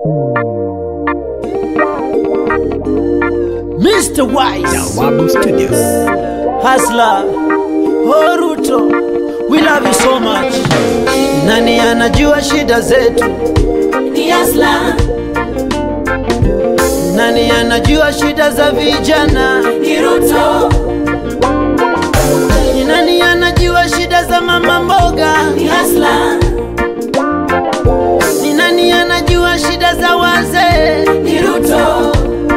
Mr. Wise, Wabu Studios. Hasla, Horuto, we love you so much. Nani anajua shida zetu? ni Asla, Nani anajua shida za vijana? ni Ruto, Ni nani anajua shida za mama mboga? ni Asla, Ni nani anajua shida za wazee? ni Ruto,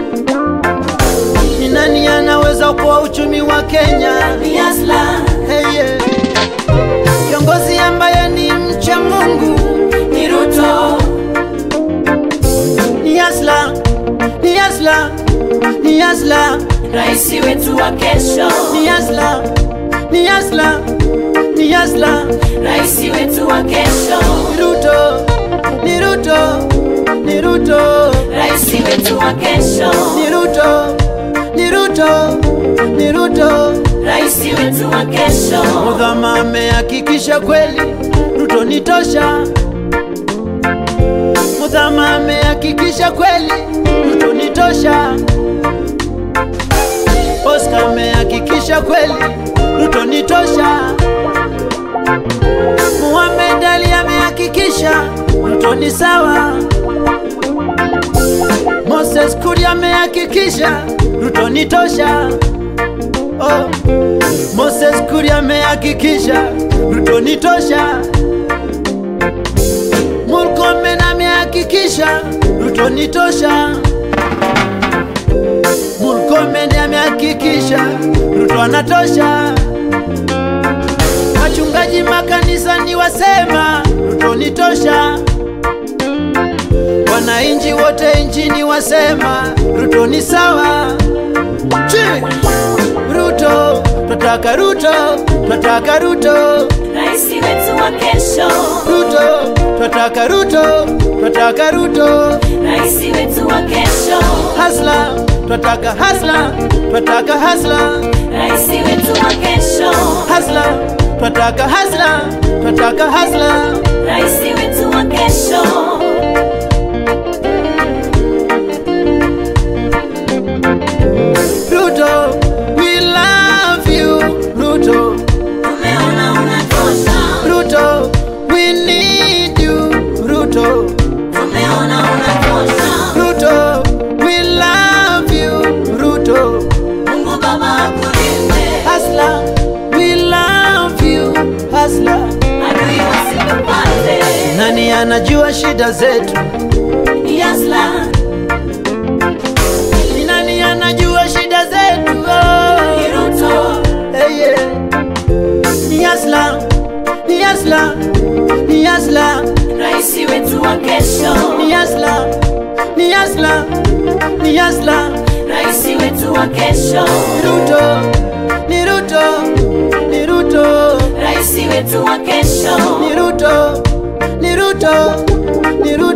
Ni nani anaweza kuwa uchumi wa Kenya? ni Asla, Hey, yeah. Kiongozi ambaye ni mcha Mungu ni Ruto, ni Asla, ni Asla, ni Asla, rais wetu wa kesho, ni Asla, ni Asla, ni Asla. rais wetu wa kesho, Ni Ruto, ni Ruto, ni Ruto, rais wetu wa kesho, ni Ruto, ni Ruto, ni Ruto. rais wetu wa kesho, Mudhama amehakikisha kweli Ruto ni tosha. Mudhama amehakikisha kweli Ruto ni tosha. Oscar amehakikisha kweli Ruto ni tosha. Muhammad Ali amehakikisha Ruto ni sawa. Moses Kuria amehakikisha Ruto ni tosha. Oh. Moses Kuria amehakikisha Ruto ni tosha. Murkomen amehakikisha Ruto ni tosha. Murkomen amehakikisha Ruto anatosha. Wachungaji makanisani wasema Ruto ni tosha. Wananchi wote nchini wasema Ruto ni sawa. Chi! Ruto, twataka Ruto, twataka Ruto, rais wetu wa kesho, Ruto, twataka Ruto, twataka Ruto, rais wetu wa kesho, hasla, twataka hasla, twataka hasla, rais wetu wa kesho, hasla, twataka hasla, twataka hasla. rais wetu wa kesho. Ruto, we love you, Ruto, Tumeona unatosha, Ruto, we need you, Ruto, tumeona unatosha. Ruto, we love you, Ruto. Mungu Baba akulinde, Hasla, we love you, Hasla. adui wasikupate. Nani anajua shida zetu? Ni Asla, Ni nani anajua shida zetu? ni Oh, Ruto, hey, yeah. Ni Hasla, ni Hasla, ni Hasla, rais wetu wa kesho, ni Hasla, ni Hasla, ni Hasla. rais wetu wa kesho, Ni Ruto, ni Ruto, ni Ruto, rais wetu wa kesho, ni Ruto, ni Ruto, ni Ruto.